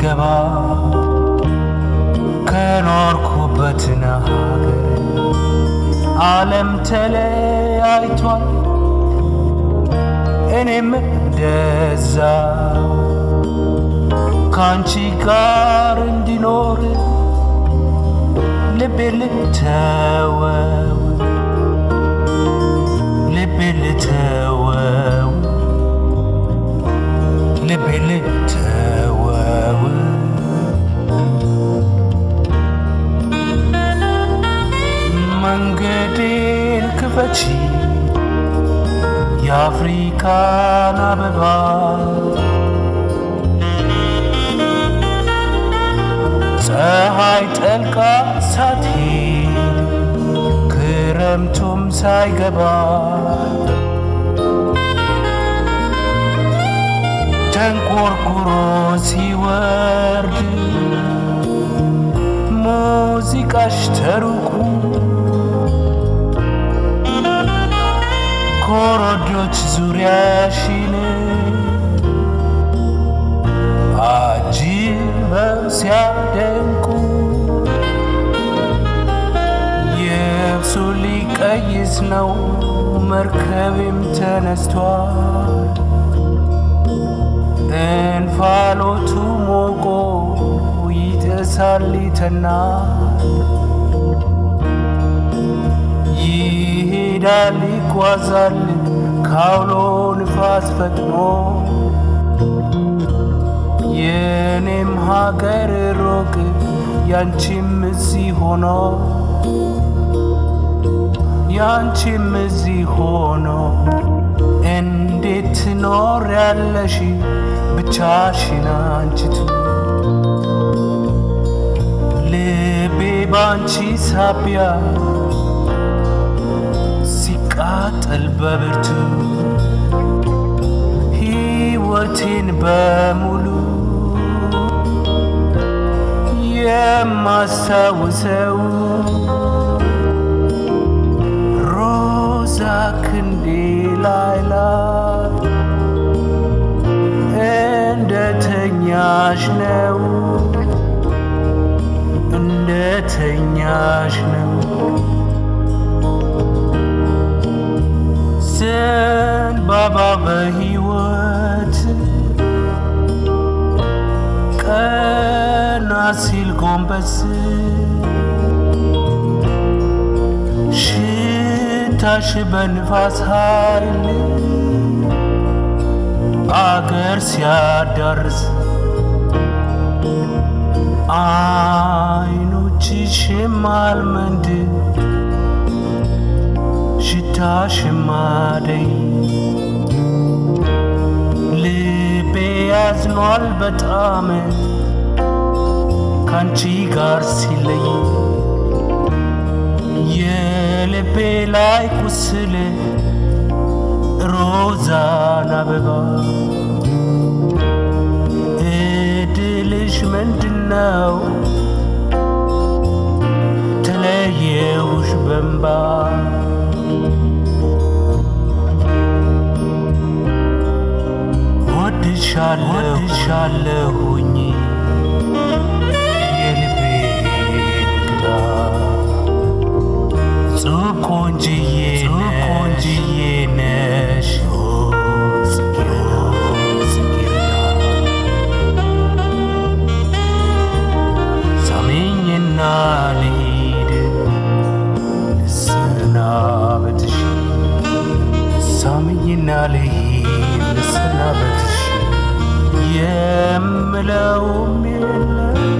ሲገባ ከኖርኩበትን ሀገር ዓለም ተለያይቷል እኔም እንደዛ ከአንቺ ጋር እንዲኖር ልቤ ልተወው ልቤ ልተወው ልቤ ልተወው መንገዴን ክፈቺ የአፍሪካን አበባ ፀሐይ ጠልቃ ሳትሄድ ክረምቱም ሳይገባ ተንቆርቁሮ ሲወርድ ሙዚቃሽ ተሩቁ ኮረዶች ዙሪያሽን አጅበው ሲያደንቁ የብሱ ሊቀይስ ነው መርከቤም ተነስቷል እንፋሎቱ ሞቆ ይጥሳል ይተናል ይሄዳል ይጓዛል ካውሎ ንፋስ ፈጥኖ የኔም ሀገር ሮቅ ያንቺም እዚህ ሆኖ ያንቺም እዚህ ሆኖ እንዴት ትኖር ያለሽ ብቻሽን አንቺቱ ልቤ ባንቺ ሳቢያ ሲቃጠል በብርቱ ሕይወቴን በሙሉ የማስታውሰው ሮዛ ክንዴ ላይ ላይ እንደ ተኛሽ ነው እንደ ተኛሽ ነው ዘንባባ በሕይወት ቀና ሲል ጎንበስ ሽታሽ በንፋስ ኃይል አገር ሲያዳርስ አይኖችሽም አልመንድ ሽታሽም አደይ ልቤ ያዝኗል በጣም ካንቺ ጋር ሲለይ የልቤ ላይ ቁስል ሮዛን አበባ እድልሽ ምንድነው? ተለየውሽ በንባ ወድሻለሁኝ የልቤ እንግዳ ጹብ ቆንጅዬ ቆንጅዬ ነሽ ሳሚኝና ልሂድ ልሰናበትሽ ሳሚኝና ልሂድ ልሰናበትሽ የምለውም የለም